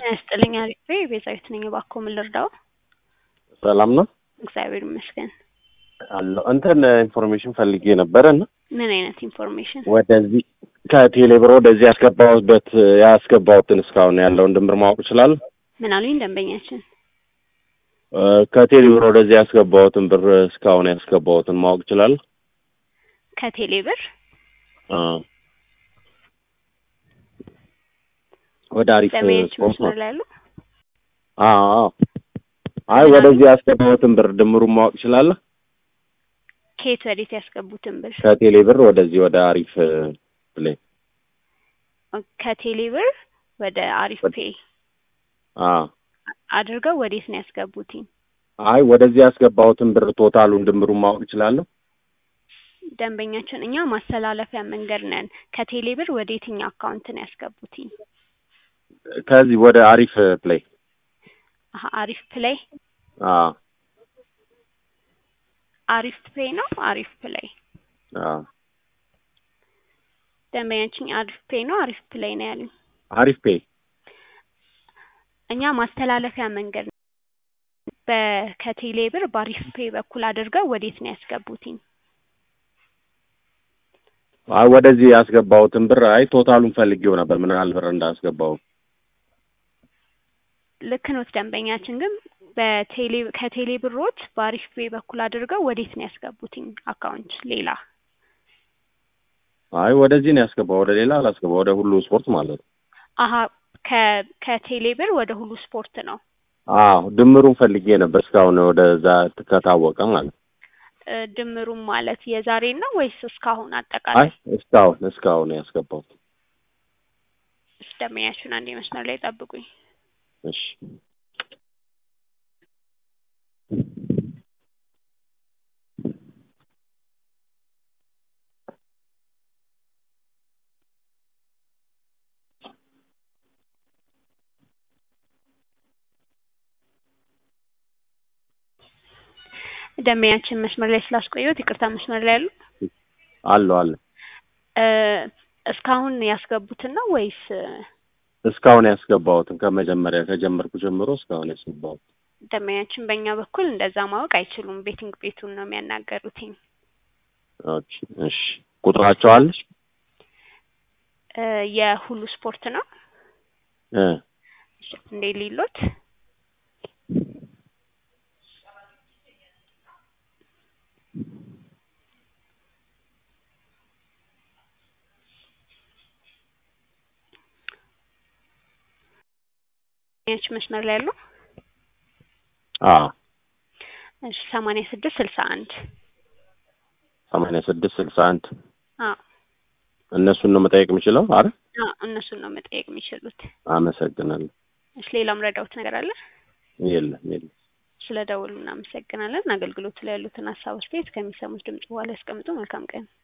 ጤና ይስጥልኝ አሪፍ ቤዛዊት ነኝ። እባክዎ ምን ልርዳው? ሰላም ነው እግዚአብሔር ይመስገን። አለሁ። እንትን ኢንፎርሜሽን ፈልጌ ነበረ እና ምን አይነት ኢንፎርሜሽን? ወደዚህ ከቴሌብር ወደዚህ ያስገባሁበት ያስገባሁትን እስካሁን ያለውን ድምር ማወቅ እችላለሁ? ምን አሉኝ ደንበኛችን? እ ከቴሌብር ወደዚህ ያስገባሁትን ብር እስካሁን ያስገባሁትን ማወቅ እችላለሁ? ከቴሌ ብር አ ወደ አሪፍ ደንበኛችን ስፖርት ነው። መስመር ላይ ያሉ አዎ አዎ። አይ ወደዚህ ያስገባሁትን ብር ድምሩን ማወቅ እችላለሁ? ከየት ወዴት ያስገቡትን ብር? ከቴሌ ብር ወደዚህ ወደ አሪፍ ፕሌይ ከቴሌ ብር ወደ አሪፍ ፔይ አ አድርገው ወዴት ነው ያስገቡትኝ? አይ ወደዚህ ያስገባሁትን ብር ቶታሉን ድምሩን ማወቅ እችላለሁ? ደንበኛችን እኛ ማስተላለፊያ መንገድ ነን። ከቴሌ ብር ወደ የትኛው አካውንት ነው ያስገቡትኝ? ከዚህ ወደ አሪፍ ፕሌይ አሀ አሪፍ ፕሌይ አ አሪፍ ፔይ ነው አሪፍ ፕሌይ አ ደንበኛችን አሪፍ ፔይ ነው አሪፍ ፕሌይ ነው ያሉኝ። አሪፍ ፔይ እኛ ማስተላለፊያ መንገድ ነን። በ- ከቴሌ ብር በአሪፍ ፔይ በኩል አድርገው ወዴት ነው ያስገቡትኝ? አይ ወደዚህ ያስገባሁትን ብር አይ ቶታሉን ፈልጌው ነበር ምን ያህል ብር እንዳስገባው ልክ ኖት ደንበኛችን ግን በቴሌ ከቴሌ ብሮት በአሪፍ ፔይ በኩል አድርገው ወዴት ነው ያስገቡትኝ አካውንት ሌላ? አይ ወደዚህ ነው ያስገባው ወደ ሌላ አላስገባው ወደ ሁሉ ስፖርት ማለት ነው አሀ ከ ከቴሌ ብር ወደ ሁሉ ስፖርት ነው። አዎ ድምሩን ፈልጌ ነበር እስካሁን ወደዛ ከታወቀ ማለት ነው እ ድምሩም ማለት የዛሬን ነው ወይስ እስካሁን አይ አጠቃላይ? እስካሁን እስካሁን ነው ያስገባሁት እሺ ደንበኛችሁን አንዴ መስመር ላይ ጠብቁኝ። እሺ ደንበኛችን መስመር ላይ ስላስቆየሁት ይቅርታ መስመር ላይ ያሉ አለው አለ እ እስካሁን ያስገቡትን ነው ወይስ እስካሁን ያስገባሁትን ከመጀመሪያ ከጀመርኩ ጀምሮ እስካሁን ያስገባሁት ደንበኛችን በእኛ በኩል እንደዛ ማወቅ አይችሉም። ቤቲንግ ቤቱን ነው የሚያናገሩትኝ። ኦኬ እሺ ቁጥራቸው አለሽ እ የሁሉ ስፖርት ነው እ እንዴ ሊሎት ያች መስመር ላይ ያለው አ እሺ ሰማንያ ስድስት ስልሳ አንድ ሰማንያ ስድስት ስልሳ አንድ አዎ እነሱን ነው መጠየቅ የምችለው አረ አዎ እነሱን ነው መጠየቅ የሚችሉት። አመሰግናለሁ እሺ ሌላም ረዳውት ነገር አለ? የለም የለም ስለ ደውሉ እናመሰግናለን። አገልግሎቱ ላይ ያሉትን ሀሳብ አስተያየት ከሚሰሙት ድምጽ በኋላ ያስቀምጡ። መልካም ቀን